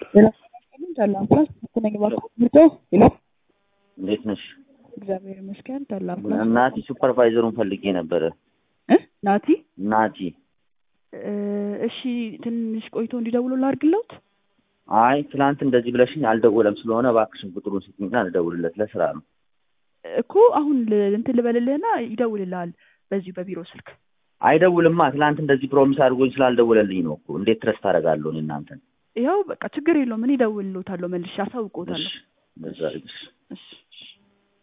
ታላ አምቡላንስ መገናኛ ባንክ ምርጫው ይላል። እንዴት ነሽ? እግዚአብሔር ይመስገን። ታላ አምቡላንስ ናቲ ሱፐርቫይዘሩን ፈልጌ ነበረ። እ ናቲ ናቲ እ እሺ ትንሽ ቆይቶ እንዲደውሉ ላድርግለት። አይ ትናንት እንደዚህ ብለሽኝ አልደወለም ስለሆነ እባክሽን ቁጥሩን ስጥኝና ልደውልለት ለስራ ነው። እኮ አሁን ል- እንትን ልበልልህና ይደውልልሃል በዚሁ በቢሮ ስልክ። አይደውልማ ትናንት እንደዚህ ፕሮሚስ አድርጎኝ ስላልደወለልኝ ነው እኮ። እንዴት ትረስ ታደርጋለሁ እኔ እናንተን? ያው በቃ ችግር የለውም እኔ እደውልልዎታለሁ መልሼ አሳውቅዎታለሁ። እሺ፣ በዛ አድርግሽ። እሺ